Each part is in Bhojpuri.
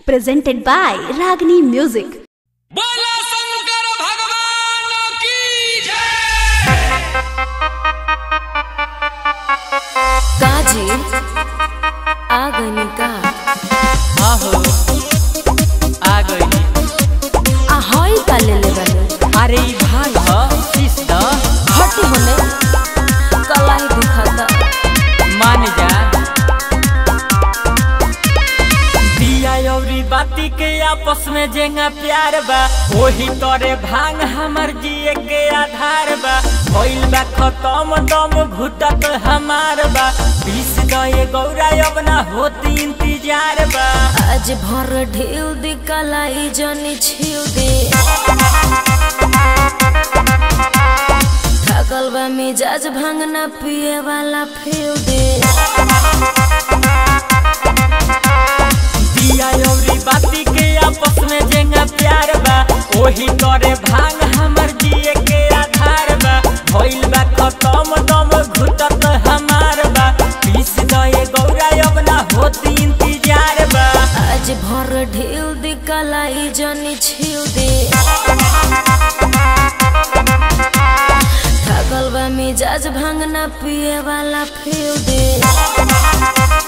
presented by Ragini Music. बोला शंकर भगवान की जय काजी आ गई का आहो आ गई आ हई का ले ले बने अरे ई भांग ह शीश द हटी होने कलाई दुखाता मान जा दिया अउरी बाती के आपस में जेंगा प्यार बा वही तोरे भांग हमर जिए के आधार बा भइल बा खत्म दम घुटत हमार बा बीस दए गौरा अब ना होती इंतजार बा आज भर ढेउ दे कलाई जनी छिउ दे थकल बा मिजाज भांगना पिए वाला फेउ दे दिया अउरी बाती के आपस में जेंगा प्यार बा वही तोरे भांग हमर जिए के आधार बा भइल बा खत्म दम घुटत हमार बा बीस दए गौरा अब ना होती इंतजार बा आज भर ढेउ दे कलाई जनी छिउ दे थकल बा मिजाज भांगना पिए वाला फेउ दे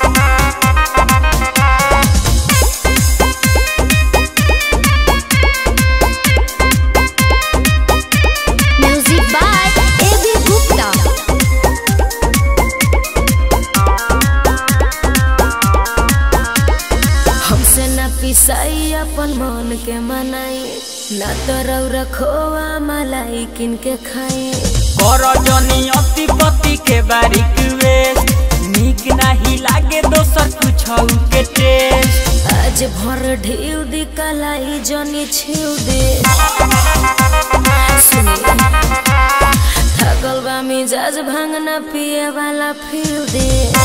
Music by A.B. Gupta. हमसे न पिसाई अपन मन के मनाई न तो रौरा खोआ मलाई किन के खाई कर जनी अति पति के बारीक वेस्ट नीक नाही लागे दोसर कुछ के टेस्ट आज भर ढेउ दी कलाई जनी छिउ दे सुनी थकल बा मिजाज भांगना पिए वाला फिर दे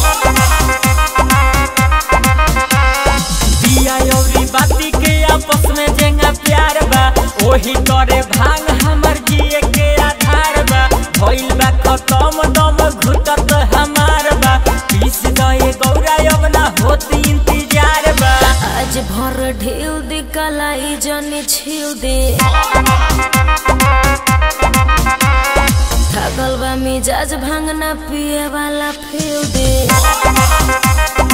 दिया अउरी बाती के आपस में जेंगा प्यार बा वही तोरे भांग हमर जिए के आधार बा भइल बा खत्म दम घुटत हमार बा पीस दए गौरा अब ना होती इंतजार बा आज भर ढेउ दी कलाई जनी छिउ दे थकल बा मिजाज भांगना पिए वाला फिर दे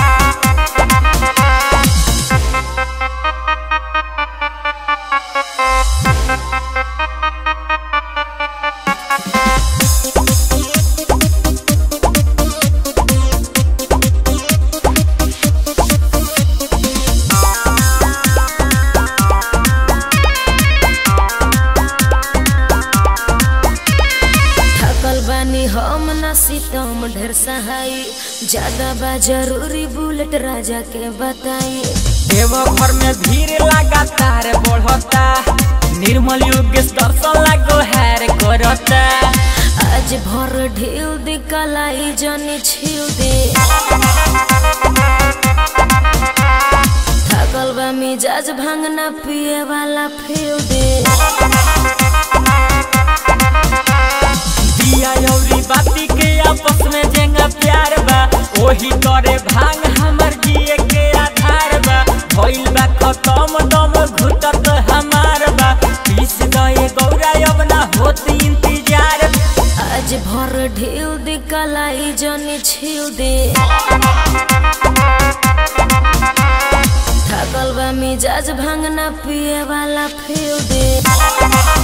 थकल बानी हम न सीतम ढेर सहाई ज्यादा बा जरूरी बुलेट राजा के बताई देव घर में भीड़ लगातार बढ़ता निर्मल योगेश दर्शन लागो हैर करता आज भर ढेउ दे कलाई जनी छिउ दे थकल बा मिजाज भांगना पिए वाला फिर दे दिया अउरी बाती के आपस में जेंगा प्यार बा वही तोरे भांग हमर जिए के आधार बा भइल बा खत्म दम घुटत हमार बा पीस दए गौरा अब ना होती इंतजार आज भर ढेउ दे कलाई जनी छिउ दे थकल बा मिजाज भांगना पिए वाला फिर दे